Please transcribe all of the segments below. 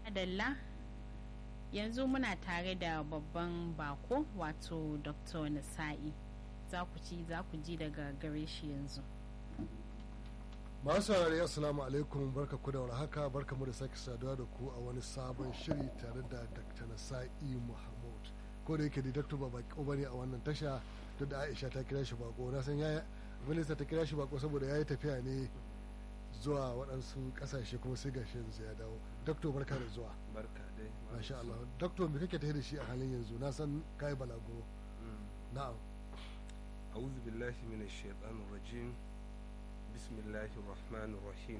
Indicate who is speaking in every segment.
Speaker 1: Adalla yanzu muna tare da babban bako wato Dr. Nasa'i za ku ci za ku ji daga gare shi yanzu.
Speaker 2: masu saurari assalamu alaikum barka ku da warhaka barka mu da sake saduwa da ku a wani sabon shiri tare da dr nasa'i muhammad ko da yake da dr ba bako bane a wannan tasha duk da aisha ta kira shi bako na san yaya minista ta kira shi bako saboda ya yi tafiya ne zuwa waɗansu ƙasashe kuma sai gashi yanzu ya dawo dr barka da zuwa
Speaker 3: barka dai
Speaker 2: masha Allah dr me kake tafi da shi a halin yanzu na san kai balago na'am
Speaker 3: أعوذ بالله من الشيطان الرجيم بسم الله الرحمن الرحيم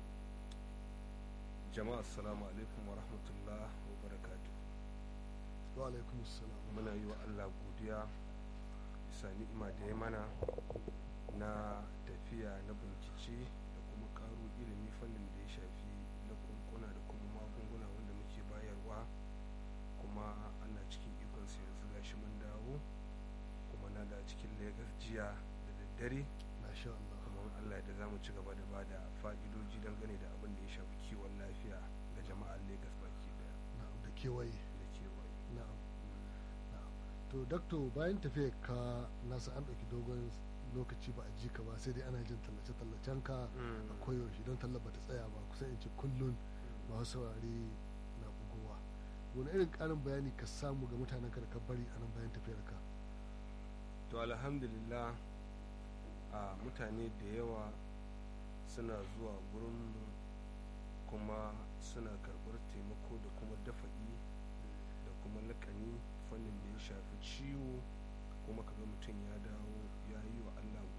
Speaker 3: جماعة السلام عليكم ورحمة الله وبركاته
Speaker 2: wa alaikum assalam
Speaker 3: muna yi wa Allah godiya bisa ni'ima da ya mana na tafiya na bincike da kuma karo ilimi fannin da ya shafi lakunkuna da kuma magunguna wanda muke bayarwa kuma ana cikin ikonsa yanzu gashi mun dawo kuma na da cikin Legas jiya da daddare
Speaker 2: masha Allah
Speaker 3: kuma in Allah da za mu ci gaba da ba da fa'idoji dangane da abin da ya shafi kiwon lafiya ga jama'ar Legas baki daya
Speaker 2: na'am da kewaye
Speaker 3: da kewaye.
Speaker 2: na'am na'am to doctor bayan tafiyar ka nasa an ɗauki dogon lokaci ba a ji ka ba sai dai ana jin tallace-tallacen ka a koyaushe don tallar ba ta tsaya ba kusan in ce kullum masu saurari na bugowa wani irin ƙarin bayani ka samu ga mutanen ka da ka bari a nan bayan tafiyar ka
Speaker 3: to alhamdulillah a mutane da yawa suna zuwa gurinmu kuma suna karɓar taimako da kuma dafa'i da kuma lakani fannin da ya shafi ciwo kuma kaga mutum ya dawo ya yi wa allah